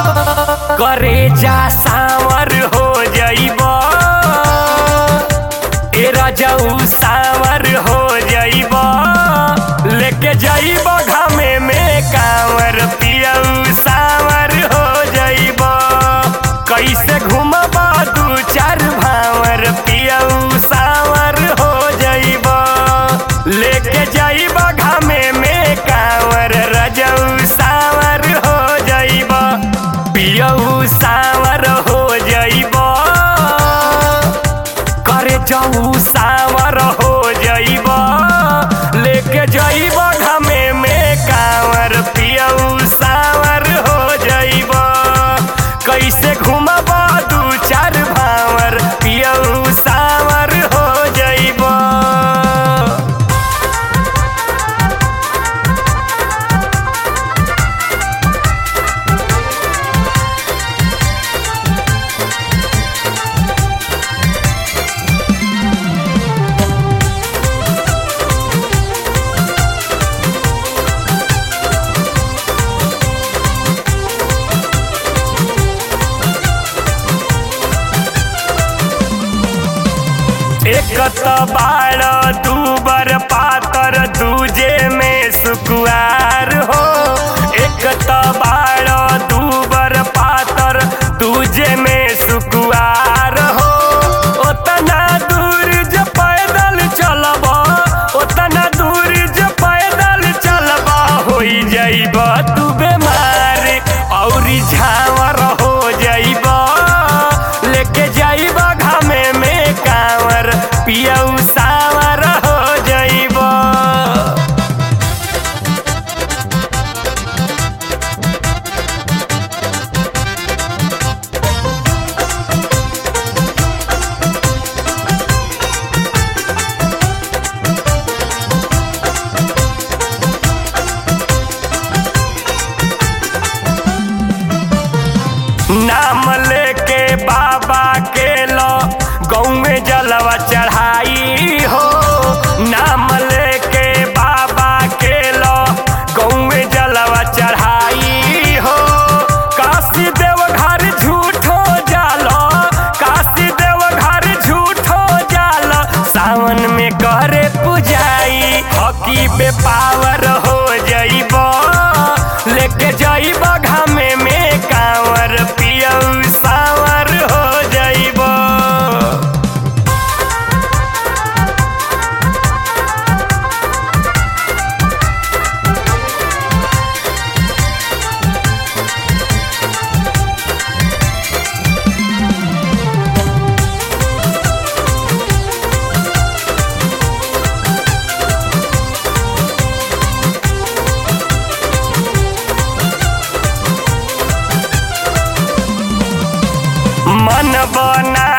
करे जा सावर हो जइब ए रजऊ सावर हो जइब लेके जइब घामे में कांवर पियऊ सावर हो जइब कैसे घूमब दू चार भावर पियऊ सावर हो जइब लेके जइब घामे में कांवर रजऊ सावर हो जइब पियऊ सावर हो जइब करे जाऊ सावर हो जइब लेके जइब घामे में कांवर पियऊ सावर हो जइब कैसे घूमब दू चार भावर पियऊ सावर हो जइब एक त बाड़ दूबर पातर दूजे में सुकुआर हो एक त बाड़ दूबर पातर दूजे में सुकुआर हो ओतना दूर जो पैदल चलब ओतना दूर जो पैदल चलब होई जाइब तू बेमार औरी झावर हो जाइब लेके जाइब घामे में कांवर पियऊ सावर हो जाइब नाम लेके बाबा के लो गौ में जलवा चढ़ाई हो नाम लेके बाबा के लो गौ में जलवा चढ़ाई हो काशी देव घर झूठो जालो काशी देव घर झूठो जालो सावन में करे पुजाई हकी पे पावर हो जइब लेके जइब घामे में कांवर पियऊ सावर हो जइब मन बना